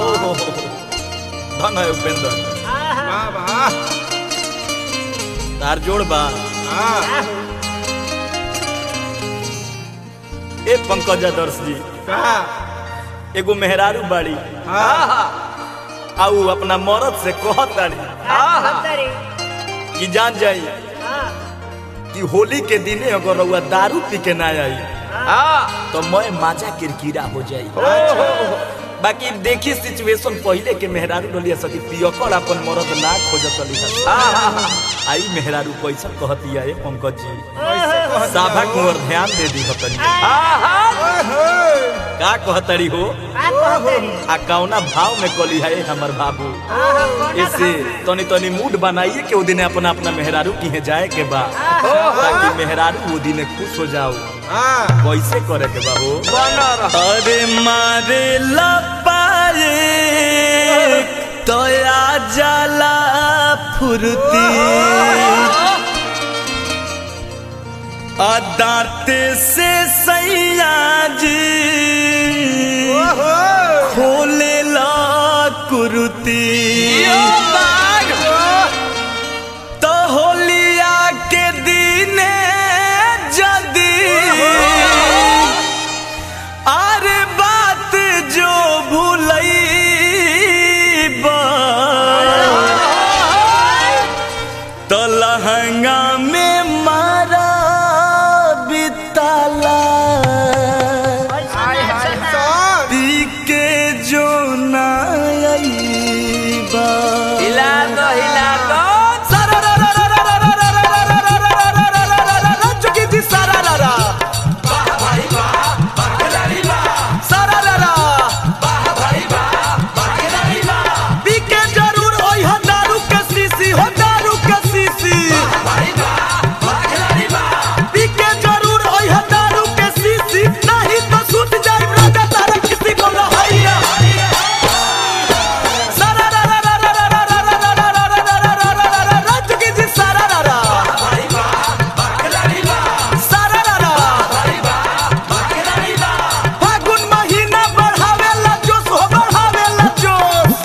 ओहो धन है उपेंद्र वाह वाह तार जोड़ बा हाँ ए पंकज दर्श जी का एगो मेहरारू बाड़ी हाँ आऊ अपना मरद से कहत ताड़ी कि जान जाई कि होली के दिने अगर रउआ दारू पी के ना आई तो मैं माजा किरकिरा हो जाई बाकी देखी सिचुएशन पहले के मेहरारू डलिया सकी पियकर अपन मरद ना खोजत रही आई मेहरारू कैसा कहती है पंकज जी साभा कुंवर ध्यान दे दी हतनी का कहतरी हो आ कौना भाव में कली है हमर बाबू इसे तनी तनी मूड बनाइए कि वो दिन अपना अपना मेहरारू की है जाए के बा ताकि मेहरारू वो दिन खुश हो जाओ हाँ कैसे करे के बा हो अरे मारे लपाए तोया जाला फुर्ती अदाते से सैया जी खोले ला कुर्ती तो होलिया के दिने जदी अरे बात जो भूलई तो लहंगा में मारा बिताला पी के जो ना आईबा हिला दो हिला दो सारा रा रा रा रा रा रा रा रा रा रा रा रा रा रा रा रा रा रा चुकी थी सारा रा रा सारा रा रा पी के जरूर ओई हो दारू के शीशी हो दारू के शीशी पी के जरूर ओई हो दारू के शीशी नहीं तो सूत जाई राजा तारा किसी को न हैया सारा रा रा रा रा रा रा रा रा रा रा रा रा रा रा रा रा रा चुकी थी सारा रा रा सारा रा रा फागुन महीना बढ़ावेला जोश हो बढ़ावेला जोश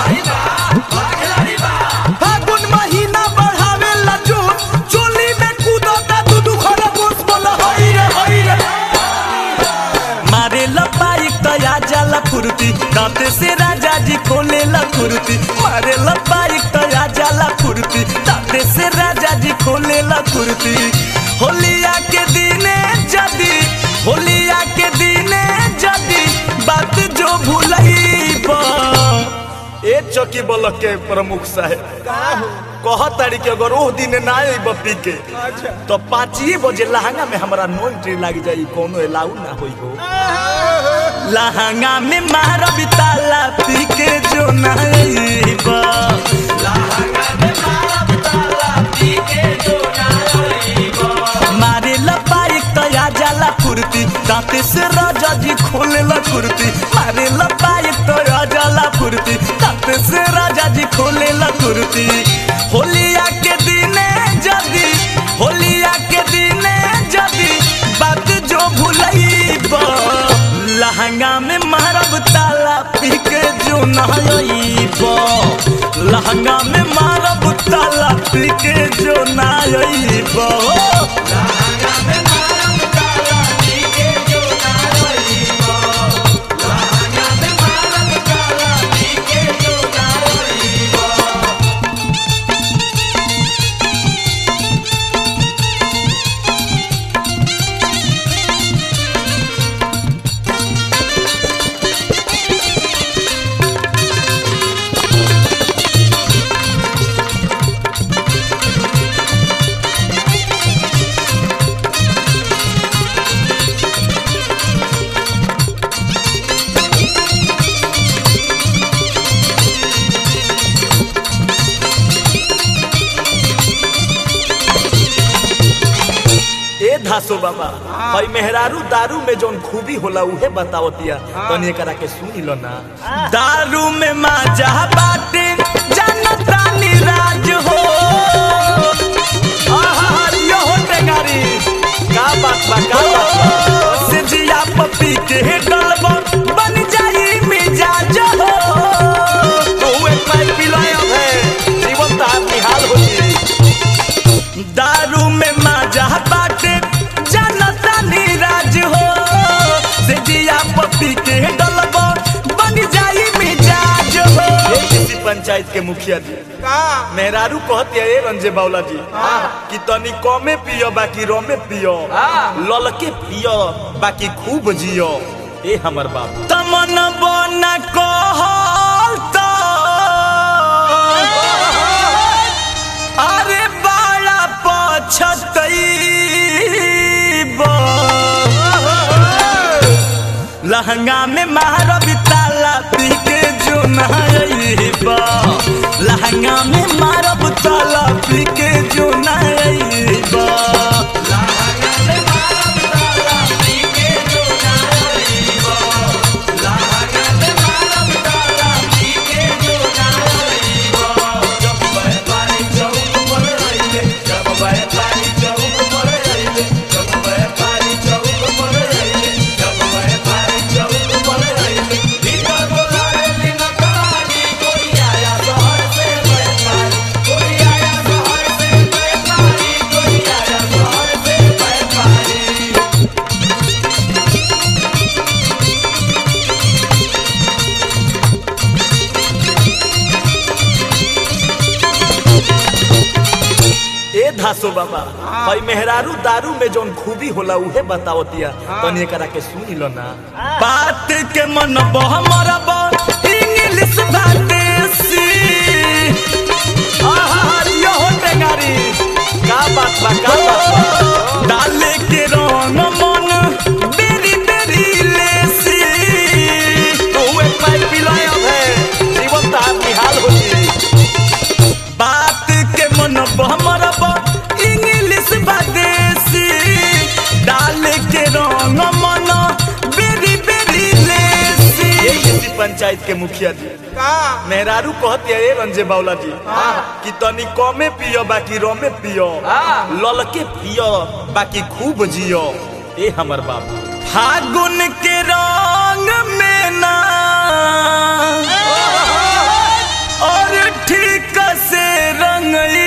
फागुन महीना बढ़ावेला जोश चोली में कूदता दू दू खरगोश बोला हई रे हई रे मारे लपाई तया जाला फुर्ती दांते से राजा जी खोले ला फुर्ती मारे लपाई तया जाला फुर्ती दांते से राजा जी खोले ला फुर्ती होलिया के दिने जदी होलिया के दिने जदी बात जो भूलई बा ए चौकी बलक के प्रमुख साहेब कहत तारी के अगर ओह दिन ना आई बपी के तो पाँचिए बजे लहंगा में हमारा नो एंट्री लाग जाई कोनो अलाउ ना होई हो लहंगा में मार बिताला पी के जो ना आईबा मारे लपाई तया जाला फुर्ती दांते से राजा जी खोले ला फुर्ती मारे लपाई तया जाला फुर्ती दांते से राजा जी खोले ला फुर्ती होलिया के दिने जदी होलिया के दिने जदी बात जो भूलई बा लहंगा में मारब ताला पी के जो नहाइबा लहंगा में मारब ताला पी के जो नहाइबा ए धासो बाबा भाई मेहरारू दारू में जोन खूबी होला उहे बतावतिया तनी एकरा के सुनी लो ना दारू में माजा बाटे जनता निराज हो आहा यो हो टेंगारी का बात बा का बात बा से जिया पपी के डलबो बन जाई मिजाज हो पी के डलबा बन जाई मिजाज हो ये किसी पंचायत के मुखिया जी का मेहरारू कहते ए रंजे बाउला जी कि तनी कमे पियो बाकी रमे पियो ललके पियो बाकी खूब जियो ए हमर बाप तमन बना कहल त अरे बाड़ा पछतई लहंगा में महारबी ताला पी के जो नहाइबा लहंगा में मारब ताला पी के जो नहाइबा ए धासो बाबा भाई मेहरारू दारू में जौन खूबी होला उहे बतावतिया तनी एकरा के सुनी लो ना बात के मन हमर इंग्लिश भादेसी आहा यो हो टेंगारी का बात बा का बात बा डाले के रंग मन बेरी बेरी लेसी तो एक पाइप पिलाय अब है जीवन तार निहाल हो जी बात के मन हमर इंग्लिश बादेसी डाल के रंग मन बेरी बेरी लेसी ये किसी पंचायत के मुखिया जी का मेहरारू कहते ए रंजे बाउला जी कि तनी कमे पियो बाकी रमे पियो ललके पियो बाकी खूब जियो ए हमर बाप फागुन के रंग में ना और ठीक से रंगई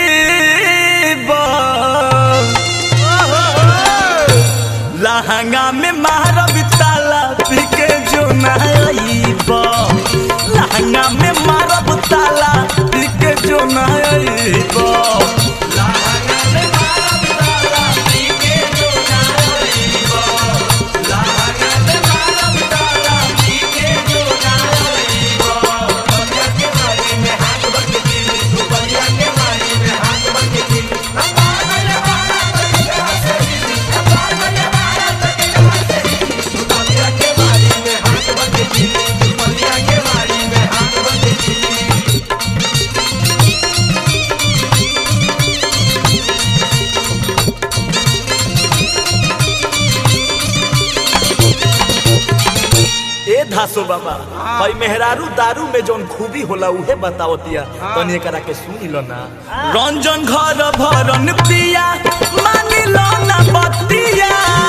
लहंगा में मारब ताला पी के जो नहाइबा लहंगा में मारब ताला पी के जो नहाइबा ए धासो बाबा भाई मेहरारू दारू में जौन खूबी होला उहे बतावतिया तनी एकरा के सुनी लो ना रंजन घर भरन पिया मानी लो ना बतिया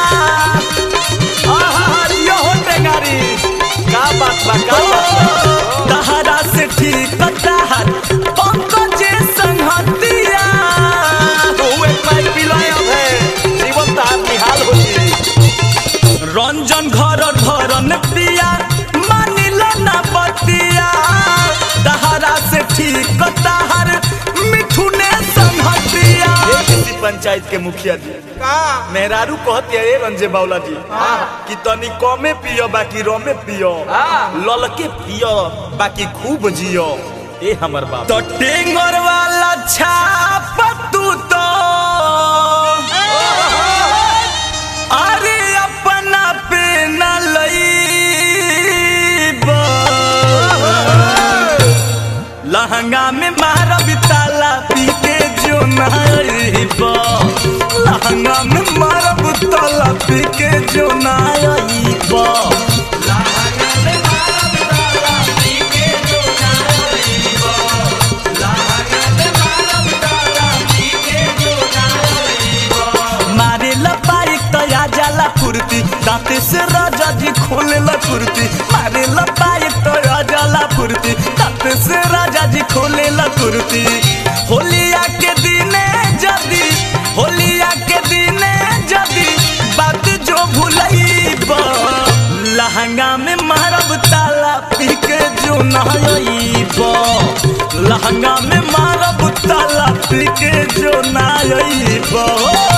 आहा यो हो टेंगारी का बात बा का बात बा तहरा से ठीक तहर पंकज संहतिया तो एक पाइप पिलाय अब है जीवन तार निहाल हो जी रंजन घर भरन पिया मानिल ना बतिया तहरा से ठीक तहर मिठुने संहतिया ये किसी पंचायत के मुखिया जी का मेहरारू कहते ए रंजे बाउला जी कि तनी कमे पियो बाकी रमे पियो ललके पियो बाकी खूब जियो ए हमर बाप तो टेंगर वाला छाप तू तो अरे अपना पे न लईबा लहंगा में मारब ताला पी के जो नाइबा लहंगा में मारब ताला पी के जो नाइबा मारे लपाई तया जाला फुर्ती दांते से राजा जी खोले ला फुर्ती मारे लपाई तया जाला फुर्ती दांते से राजा जी खोले ला फुर्ती होलिया के दिने जदी होलिया के दिने जदी बात जो भुलई लहंगा में पी के जो नाइब लहंगा में मारब ताला पी के जो नाइब